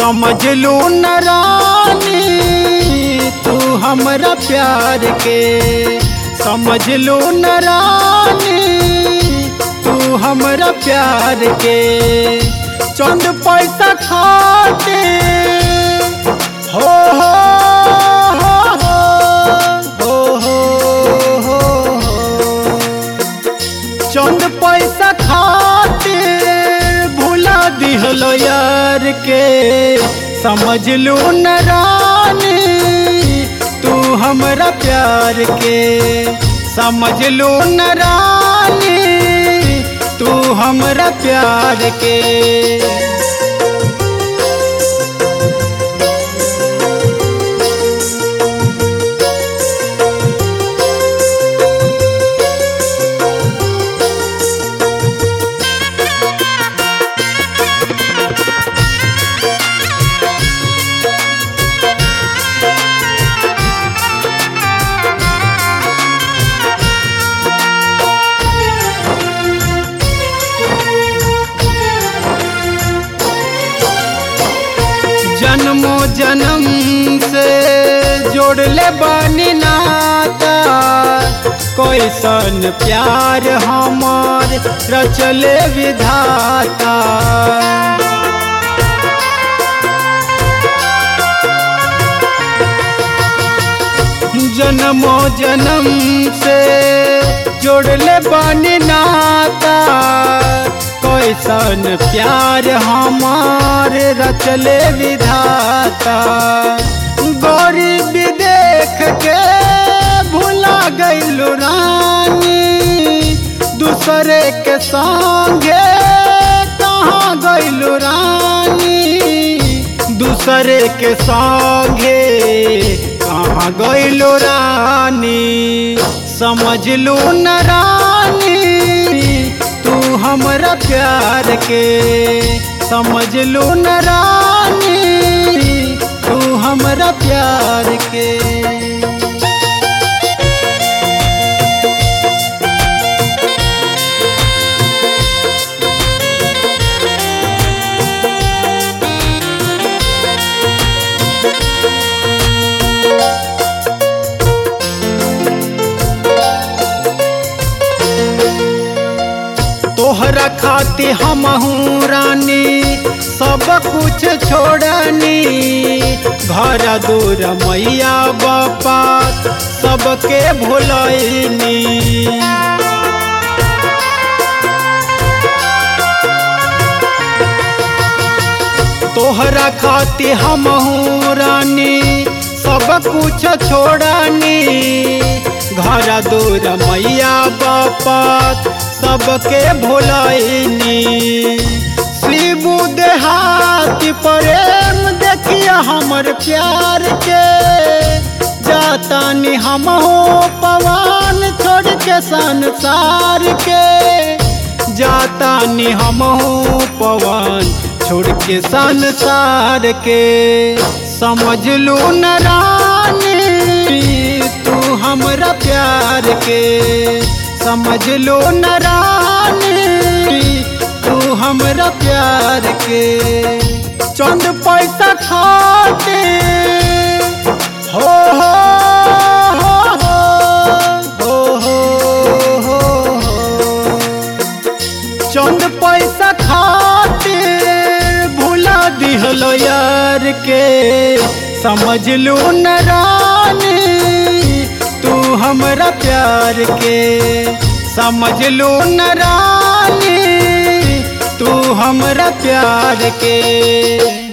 समझ लू न रानी तू हमरा प्यार के समझ लू न रानी तू हमरा प्यार के चंद पैसा खाते हो हो हो हो हो हो चंद पैसा खातिर भुला दिहलो यार के समझ लू न रानी तू हमरा प्यार के समझ लू न रानी तू हमरा प्यार के जन्मो जन्म से जोड़ले बानी नाता कैसन प्यार हमार रचले विधाता जन्मो जन्म से जोड़ले बानी नाता कैसन प्यार हमार रचले विधाता गरीब देख के भुला गईलू रानी दूसरे के संगे कहाँ गईलू रानी दूसरे के संगे कहाँ गईलू रानी समझ लू न रानी तू हमरा प्यार के समझ लू न रानी तू हमरा प्यार के तोहरा खाती हमहू रानी सब कुछ छोड़नी घर दूर मैया बापा सबके भुलैनी तोहरा खाती हमहू रानी सब कुछ छोड़नी घर दूर मैया बापा सबके भुलैनी शिबू देहाती प्रेम देखिए हमर प्यार के जातानी हम हो पवन छोड़ के संसार के जातानी हम हो पवन छोड़ के संसार के समझ लू न रानी तू हमरा प्यार के समझ लो न रानी तू हमरा प्यार के चंद पैसा खाते हो हो हो हो हो हो हो चंद पैसा खाते भुला दिहलो यार के समझ लो न रानी तू हमरा प्यार के समझ लो न रानी तू हमरा प्यार के